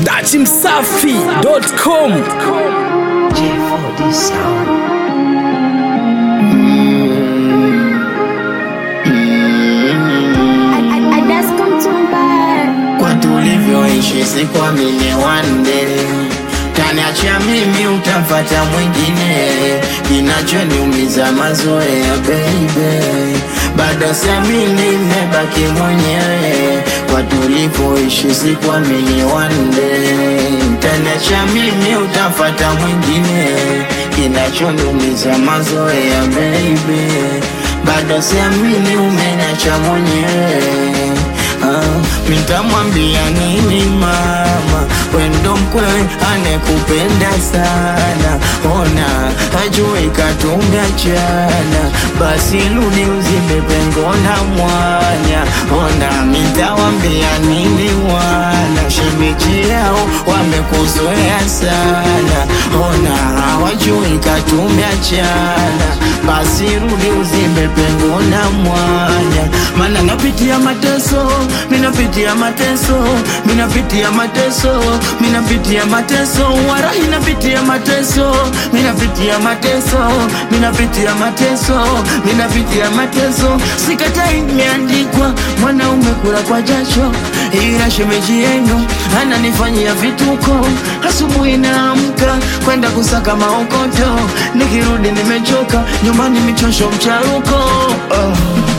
dachimsafi.com J4D sound. kwa tulivyoishi sikuamini one day taniachia mimi utafata mwingine kinachoniumiza mazoea baby bado siamini mebaki mwenyewe kwa tulivyoishi sikuamini one day taniachia mimi utafata mwingine kinachoniumiza mazoea baby bado siamini umeniacha mwenyewe Ah, nitamwambia nini mama, wendo mkwewe anekupenda sana, ona hajui katumechana, basi rudi uzibe pengo na mwanya, ona nitawambia nini wana shemeji yao wamekuzoea sana, ona hawajui katumechana, basi rudi uzibe pengo na mwanya, maana napitia mateso minapitia mateso minapitia mateso minapitia mateso warahi napitia mateso minapitia mateso minapitia mateso minapitia mateso sikatai imeandikwa mwanaume kula kwa jasho ila shemeji yenu ananifanyia vituko asubuhi naamka kwenda kusaka maokoto nikirudi nimechoka nyumbani michosho mcharuko oh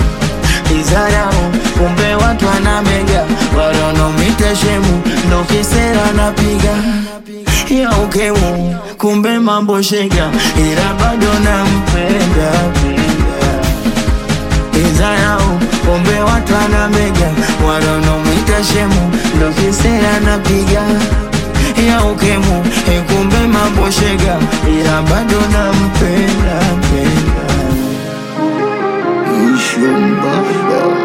izarau kumbe watu anamega walonomita shemu ndo kisera napiga ya ukemu kumbe mambo shega ila bado nampenda penda. izarau kumbe watu anamega walonomita shemu ndo kisera napiga ya ukemu kumbe mambo shega ila bado nampenda penda. Ishumbaba.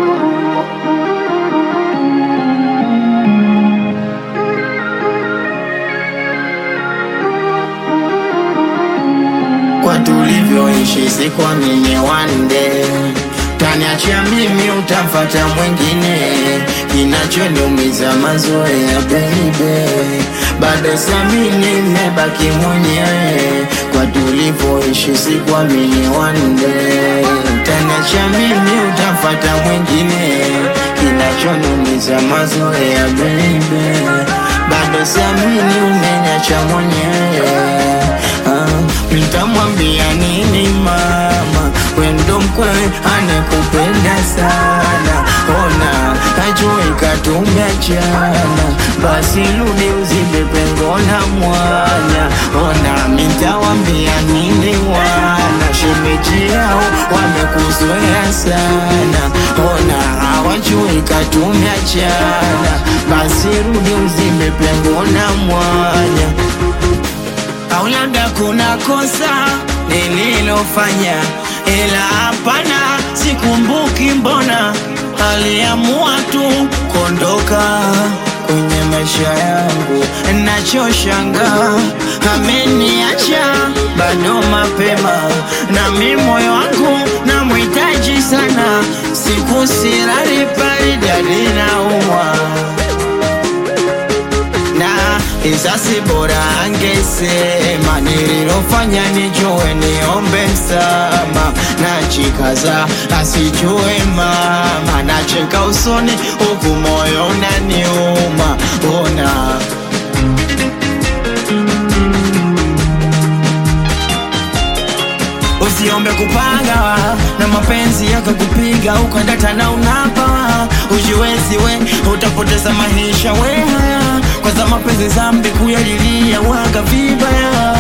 kwa tulivyoishi sikuamini one day taniachia mimi utafata mwingine kinachoniumiza mazoea baby bado samini mebaki mwenyewe kwa tulivyoishi sikuamini one day taniachia mimi utafata mwingine kinachoniumiza mazoea baby bado samini umeniacha mwenyewe Ah, nitamwambia nini mama, wendo mkwewe anekupenda sana, ona hajui katumeachana, basi rudi uzibe pengo na mwanya, ona nitawambia nini wana shemeji yao wamekuzoea sana, ona hawajui katumeachana, basi rudi uzibe pengo na mwanya au labda kuna kosa nililofanya, ila hapana, sikumbuki. Mbona aliamua tu kuondoka kwenye maisha yangu, nachoshangaa ameniacha bado mapema, na mi moyo wangu namhitaji sana, siku silali paridadi naumwa na isasi bora angesema nililofanya nijue niombe msama na chikaza asijue mama nacheka usoni huku moyo unaniuma ona usiombe kupanga na mapenzi yakakupiga ukadata na unapa ujiwezi we utapoteza maisha we haya kwanza mapenzi zambi kuyalilia waga vibaya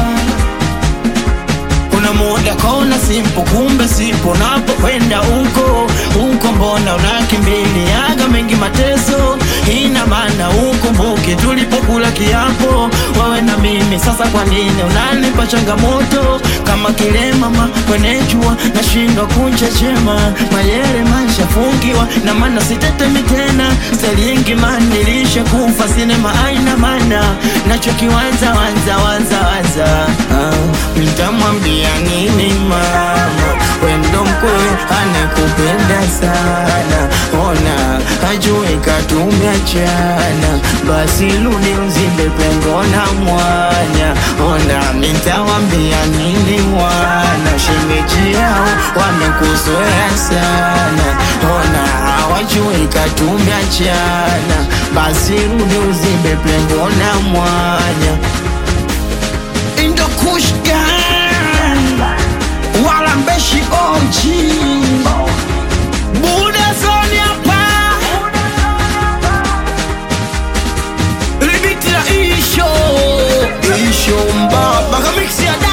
una muda kona simpo kumbe sipo napokwenda huko huko mbona unakimbiliaga mengi mateso ina maana ukumbuke tulipokula kiapo wewe na mimi sasa kwa nini unanipa changamoto kama kile mama kwenye jua nashindwa kunchechema mayere mashafungiwa na maana sitetemi tena selingi manilisha kufa sinema aina mana nachokiwanza wanza wanza wanza ah, nitamwambia nini mama wendo mkwe anekupenda sana ona ajue katumeachana basi rudi uzimbe pengo na mwanya ona nitawambia nini wana shemeji yao wamekuzoea sana ona hawajui katumeachana basi rudi uzimbe pengo na mwanya indokushgan wala mbeshi oji buda zoni hapa libiti la isho isho mbaba kamiksi ya